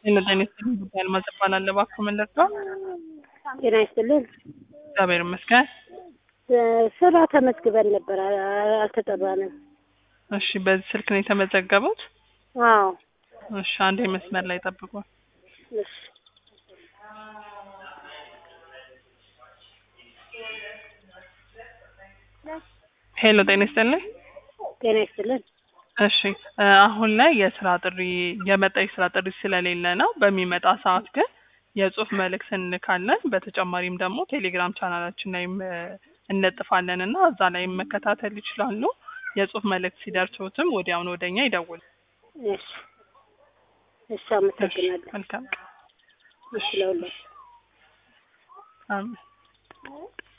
ጤና ይስጥልኝ ጉዳይ አልማዝ እባላለሁ። እባክዎ ምን ልርዳው? ጤና ይስጥልን። እግዚአብሔር ይመስገን። ስራ ተመዝግበን ነበር፣ አ- አልተጠራንም። እሺ፣ በዚህ ስልክ ነው የተመዘገቡት? አዎ። እሺ፣ አንዴ መስመር ላይ ጠብቁ። እሺ። ሄሎ፣ ጤና ይስጥልኝ። ጤና ይስጥልን። እሺ፣ እ አሁን ላይ የስራ ጥሪ የመጣ የስራ ጥሪ ስለሌለ ነው። በሚመጣ ሰዓት ግን የጽሁፍ መልእክት እንልካለን። በተጨማሪም ደግሞ ቴሌግራም ቻናላችን ላይም እ እንለጥፋለን እና እዛ ላይ መከታተል ይችላሉ። የጽሁፍ መልእክት ሲደርሶትም ወዲያውኑ ወደኛ ይደውል። እሺ። እሺ፣ አመሰግናለሁ። መልካም ቀን። እሺ፣ ለሁላችሁ አሜን።